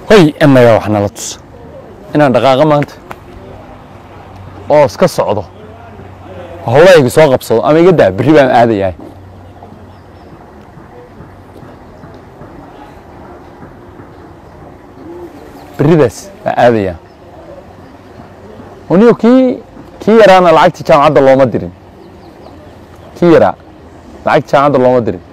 hoy emaya wax nala tusa inaan dhaqaaqo maanta oo iska socdo howlayga soo qabsado ama iga daa berri baan aadayahay berridaas baan aadayaa anigo kii kii yaraana lacagtii jaamacadda looma dirin kii yaraa lacagtii jaamacadda looma dirin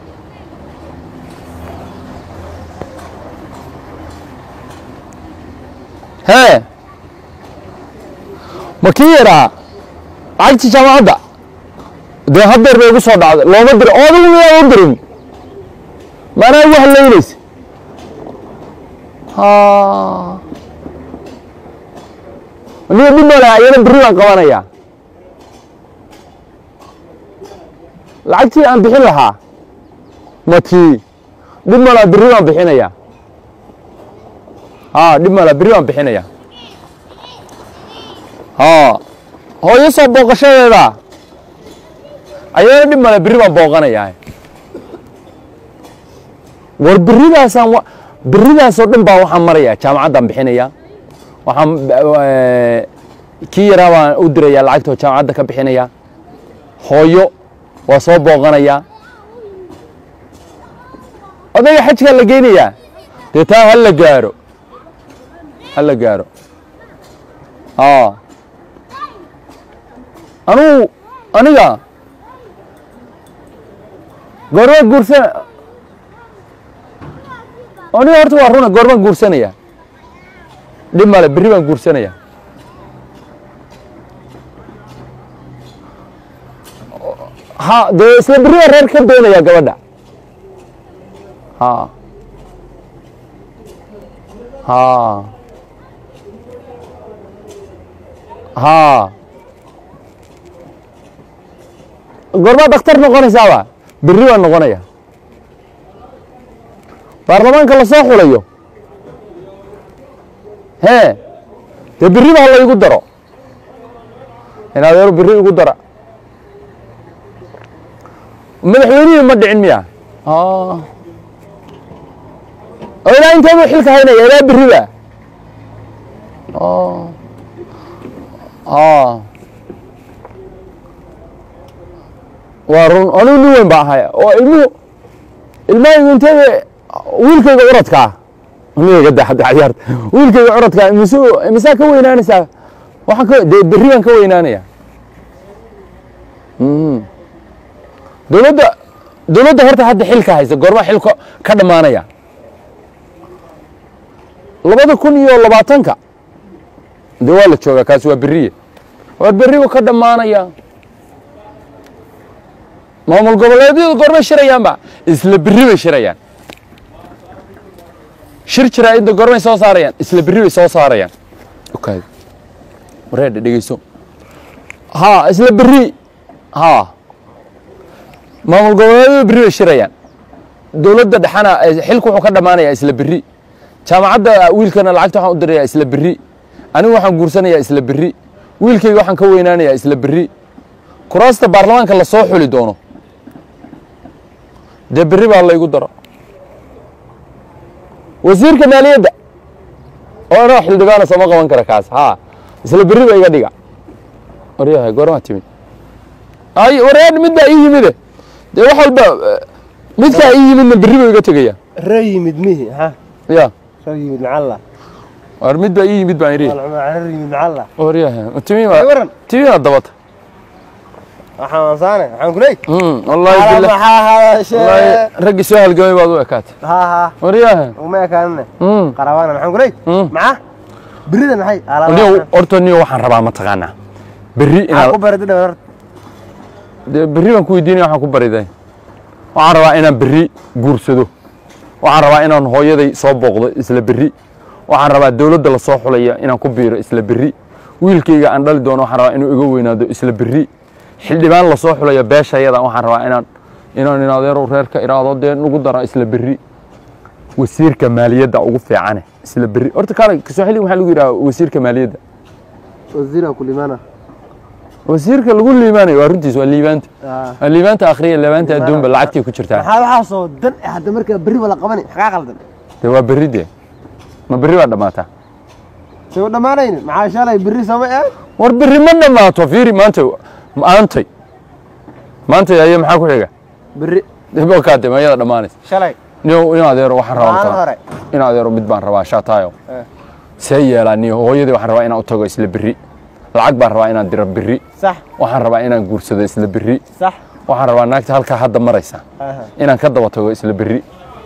hee ma kii yaraa lacagtii jaamacadda dee haddeer bay igu soo dhacday looma dirin oo adigu miyaa u dirin maanaa igu halaynaysa niga dhib malaa iyana berri baan qabanayaa lacagtii aan bixin lahaa ma tii dhib malaa berri baan bixinayaa haa dhib malaa berri baan bixinayaa haa hooyo soo booqashadeeda ayana dhib male berri baan booqanayaa war berridaasaan wa berridaasoo dhan baa waxaan marayaa jaamacaddaan bixinayaa waxaan kii yaraa baan u dirayaa lacagtoo jaamacadda ka bixinayaa hooyo waa soo booqanayaa odayga xajkaa la geynayaa dee taa ha la gaaro ha la gaaro aa anugu aniga goormaa guursan aniga horta waa runa goormaan guursanaya dhib male berri baan guursanaya ha dee isla berri baan reer ka doonaya gabadha ha ha ha goormaa daktar noqonaysaaba berri baan noqonaya baarlamaanka la soo xulayo hee dee berri baa la igu daro in adeero berri igu dara madaxweynihii ma dhicin miya oo ilaa inteedu xilka haynaya ilaa berri ba waa run anigu nin weyn baa ahaya oo ilmuhu ilmahaygu inteeda wiilkayga curadkaa aniga da hadda ciyaarta wiilkayga curadkaa imise imisaa ka weynaanaysaa waxaan ka dee berri baan ka weynaanaya dowladda dowladda horta hadda xilka haysa goorma xilka ka dhammaanaya labada kun iyo labaatanka dee waa la joogaa kaasi waa berriye waa berrigu ka dhammaanaya maamul goboleedyadu goormay shirayaanba isla berri bay shirayaan shir jiraa inta goormay soo saarayaan isla berri bay soo saarayaan okaad wareedha dhegeyso haa isla berri haa maamul goboleedyadu berri bay shirayaan dowladda dhexana xilku wuxuu ka dhammaanayaa isla berri jaamacadda wiilkana lacagta waxaan u dirayaa isla berri anigu waxaan guursanayaa isla berri wiilkayga waxaan ka weynaanayaa isla berri kuraasta baarlamaanka la soo xuli doono dee berri baa laygu daro wasiirka maaliyadda oo anoo xildhibaana sooma qaban kara kaas haa isla berri ba iga dhiga waryahay goormaa timid ay waryaa mid baa ii yimide dee wax walba midkaa ii yimidna berri buu iga tegaya ree yimid mihi ha ya ree yimid macalla war mid baa ii yimid baan idhi ree yimid macalla waryahay Ay, timi waran. timina dabata waxaan ansaane waxaan ku leey wallaahi ala billah maxaa hadashe wallaahi raggii soo halgamay baad u ekaatay ha ha waryahay uma ekaanine Mm. qarabaana maxaan ku leey Mm. maca berida maxay niyo horta niyo waxaan rabaa mataqaanaa berri ku inaan barida dhabar dee berri baan ku weydiinaya waxaan ku bariday waxaan rabaa inaan berri guursado waxaan rabaa inaan hooyaday soo booqdo isla berri waxaan rabaa dowladda la soo xulaya inaan ku biiro isla berri wiilkayga aan dhali doono waxaan rabaa inuu iga weynaado isla berri xildhibaan la soo xulaya beeshayada waxaan rabaa inaan inaan in adeero reerka iraado dee nagu dara isla berri wasiirka maaliyadda ugu fiicane isla berri horta kaale kiswahili waxaa lagu yidhaha wasiirka maaliyadda wasiira kulimana wasiirka lagu liibaanayo waa runtiis waa liibaanta waa liibaanta akhriya liibaanta adduunba lacagtay ku jirtaa maxaa waxaasoo dan eh hadda markaa berri wala qabani maxaa qaldan dee waa berri dee ma berri baa dhammaataa soo dhammaanaynin maxaa shalay berri sama ee war berri ma dhammaato fiiri maanta maantay maantay aye maxaa ku xiga berri kaade mayada dhammaanaysa shalay nin in adeero waxaan rabaa maalin mataa hore in adeero mid baan rabaa shaataayo Eh. see yeelaa niyo hooyadii waxaan rabaa inaan u tago isla berri lacag baan rabaa inaan diro berri sax waxaan rabaa inaan guursado isla berri sax waxaan rabaa naagta halkaa hadda maraysa aha inaan ka daba tago isla berri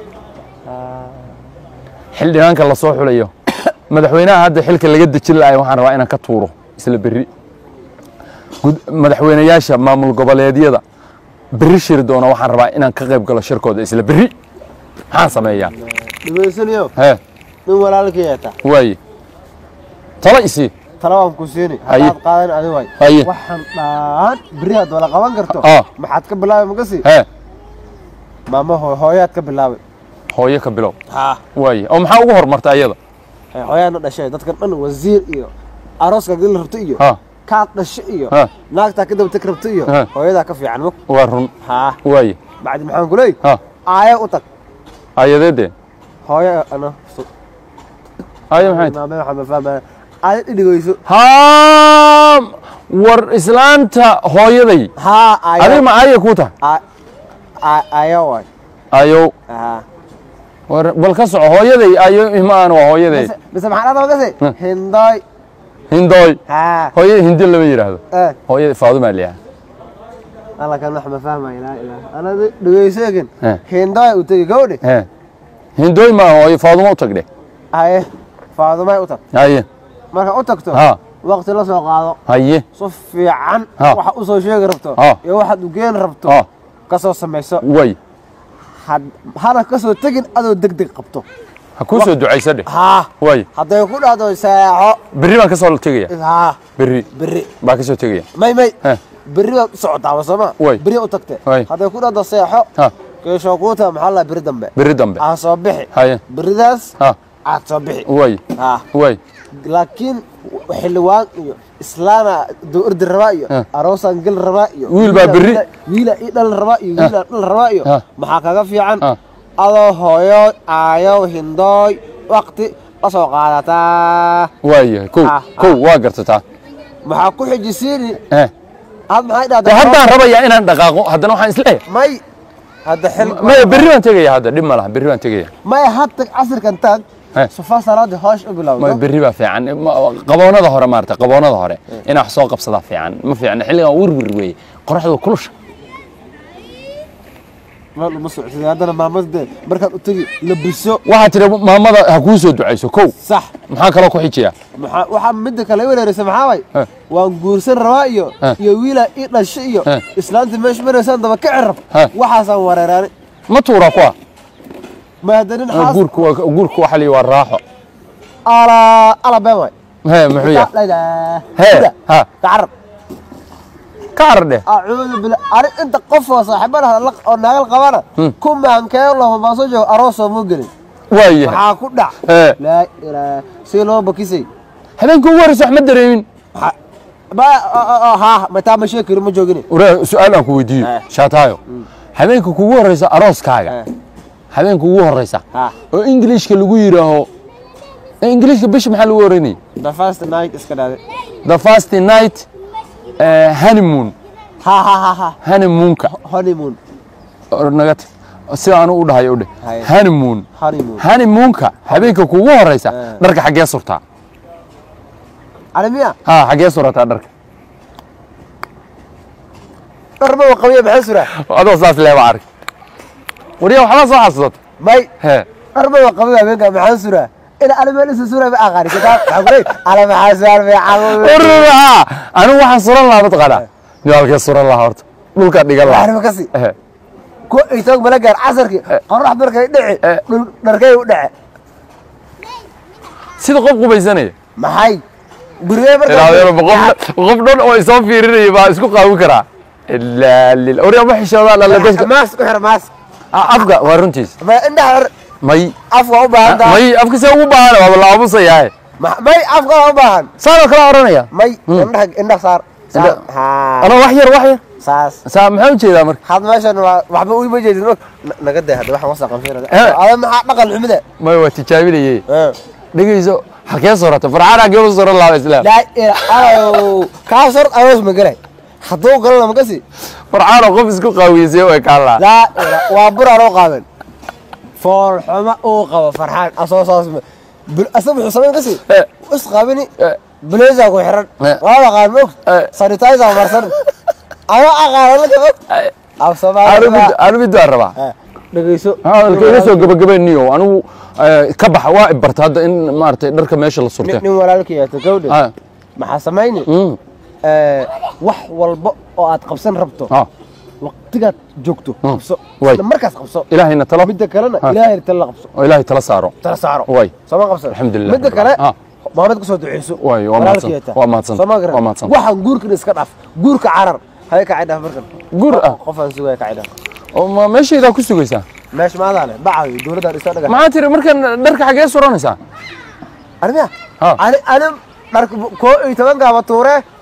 xildhibaanka la soo xulayo madaxweynaha hadda xilka laga dejin lahay waxaan rabaa inaan ka tuuro isla berri Gud- madaxweynayaasha maamul goboleedyada berri shiri doona waxaan rabaa inaan ka qayb galo shirkooda isla berri maxaan sameeyaa dhibaysanayo hee nin walaalkii eeta waaye tala isii tala waan ku siini Haye. haddaad qaadan adi waay Haye. waxaan dhaan berri had wala qaban karto Ah. maxaad ka bilaabay makasi hee maama hooy hooyaad ka bilaabay hooyo ka bilow haa waaye oo maxaa ugu hormarta ayada hooyaadna dhashay dadkan dhan wasiir iyo arooska geli rabto iyo ha kaad dhasho iyo Ha. naagtaa ka daba teg rabto iyo Ha. hooyadaa ka fiican mug waa run haa waaye bacdi maxaan ku leey ha aayo u tag ayadeedee hooyo ano ayo maxay tahay maame waxaa ma fahmaya aayo dhidhigayso haa war islaanta hooyaday haa adiga aayo ma aaya kuu tahay Aa- aa- aayo waay ayow haa war bal ka soco hooyaday ayo ihmaan waa hooyaday Mise- mise maxaa dhada makasi Ha. hindoy hindooy haa hooyada hindi lama yidhaahdo eh hooyada faadumaa liyaa alla kan wax ma fahmaya laa ilaah anada dhegeyseegan He. hindoy u tegi gawdhe he hindooy maa hooyo faaduma u tagdhe haye faadumay u tag haye marka u tagto ha waqti la soo qaado haye si fiican Ha. waxa u soo sheegi rabto Ha. iyo waxaad u geeni rabto ha ka soo samayso way had- hana ka soo tegin adoo deg deg qabto ha kuu soo ducaysa dheh haa way hadday ku dhahdo seexo berri baan ka soo tegaya haa berri berri baa ka soo tegaya may may He. berri baad u socotaaba sooma Way. berri u tagte Way. hadday ku dhahdo seexo ha keeshoo kuu taha maxaa la berri dambe berri dambe aa soo bixi haye berridaas ha aad soo bixi way haa way laakiin xildhibaan iyo islaana dowrdi rabaa iyo Eh. aroosaan gel rabaa iyo Wiil baa wiilaa- berri. wiilaa- wiilaa ii dhal rabaa iyo wiilaa dhal rabaa iyo Eh. maxaa kaga fiican Eh. adoo hooyo aayo hindooy waqti la soo qaadataa waayahay kow Ah, kow waa gartataa maxaa ku xijisiini eh had maxay de dhahdaa haddaan rabayaa inaan dhaqaaqo haddana waxaan isleeyahay may hadda xil maya berri baan tegaya hadda dhib ma laha berri baan tegaya may had tag casirkan taag Eh. sufa salaadii hoosh u ma bilowdo berri baa fiican Ma- qaboonada hore maarata qaboonada hore inaa wax soo qabsadaa fiican ma fiicna xilligan wirwir weeye qoraxdu kulusha meel uma socodsid haddana maamade markaad u tegi labiso waxaa tiri maamada ha kuu soo ducayso kow sax maxaa kaloo ku xijiya maxaa waxaa midda kale i wereeraysa maxaa way Eh. waan guursan rabaa iyo Eh. iyo wiilaa ii dhasha iyo Eh. islaantii meesha maraysaan daba ka cirab Eh. waxaasaan wareeraani ma tuuraa kuwa ma hadda nin Ah, xaas guurku waa guurku waxa la yidhi waa raaxo ala ala been way he muxuu yahay He, ha. tacarab ka carar dheh acuudu bila ani inta qof oo saaxiibada oo naagal qabana ku maankee lama baan soo joogo aroosoo muu gelin waayahay maxaa ku dhac He. laa ilaaha si loo bakisay habeenka ugu horreysa wax ma dareemin Maxaa- ba haa mataa ma sheegi kari ma joogine waree su-aal aan ku weydiiyo Eh. shaataayo habeenka kugu horreysa arooskaaga Eh. habeenka ugu horreysa ha oo ingiliishka lagu yidhaaho ee ingiliishka bisha maxaa lagu oranayay the first night iska dhaaday the first night eh, honeymoon ha ha ha ha honeymoonka honeymoon oo naga tag sida anu u dhahay u dheh Haye. honeymoon honeymoon honeymoonka habeenka kugu horreysa Eh. dharka xaggee surtaa alimiya ha xaggee surataa dharka dharma wa qabiya maxay suraa adoo saas leeba arag wariya waxbaa soo xasuusata may he dharma wa qabiya habeenka maxaa suraa ina alima lisa suraa ma aqaani kitaab maxaa kuley ala maxaa suraa fiican ururaha anigu waxaan suran lahaa mataqaanaa ni halkee suran lahaa horta dhulkaa dhigan lahaa waxnima kasi Ehe. ku itoog mala gaar casarkii qorax markay dhici Eh. dhul dharkay u dhace sida qof qubaysanaya maxay gurigee ilaadeero qof markaa qof dhan oo isoo fiirinaya baa isku qaawin karaa ilaa lil orya ma xishoodaa lala dadka maas ku xir maas Ah, afka waa runtiis ma indhaha xir may afka u baahan tahay may afka see ugu baahan waaba la aamusayaaye Ma- may afka u baahan saanoo kala oranaya may indhaha indhaha saar saar Indha- haa anoo wax yar wax yar saas saa maxaa ujeedaa marka had meeshan waa waxba uima jeedin og Na- naga day hadda waxaan wasaqan fiirada Eh. ada maxaa dhaqan xumida may waa tijaabinayey dhegeyso halkee sorata farxaan halkee u soran lahaa islaam laa ilaa kaas hor aroos ma galay hadduu galana makasi farxaanoo qof isku qaawiysay way kaan lahaa laa ilaa waa buraan oo qaadan foolxuma uu qabo farxaan asoo saas ma bul- asaga wuxuu samayn kasi Eh. is qabini Eh. blazer ku xiran Eh. waa qaan mog Eh. sanitizer marsan ama aqaana la mog af anu soomaaliya mid anu mid waan rabaa dhegeyso hadalka iga soo gabagabeyniyo anigu eh, ka baxa waa ibarta hadda in maaragtay dharka meesha la surte nin nin walaalkii yaata gawdhe Ah, maxaa samayni mm, Eh, wax walba oo aad qabsan rabto ah, waqtigaad joogto qabso Way. isla markaas qabso ilaahayna talo midda kalena Ah. ilaahay tala la qabso oo ilaahay tala saaro tala saaro Way. sooma qabsan Alxamdulillah. midda kale Ah. maamad kusoo duceyso Way, waa walaalkii mahadsan- yaata. waa mahadsan- Sooma garan? waa mahadsan. waxaan guurkan iska dhaaf guurka carar hay kacay dhaaf markan Guur ah? qofaan sugaya kacay dhaaf oo ma meeshaydaa ku sugaysaa meesha maadaa leh bacayo dowladdan isa dhaga maxaa tiri markan dharka xaggee suranaysaa armiya Ah. ani ani dharka koo iyo tobankaaba tuure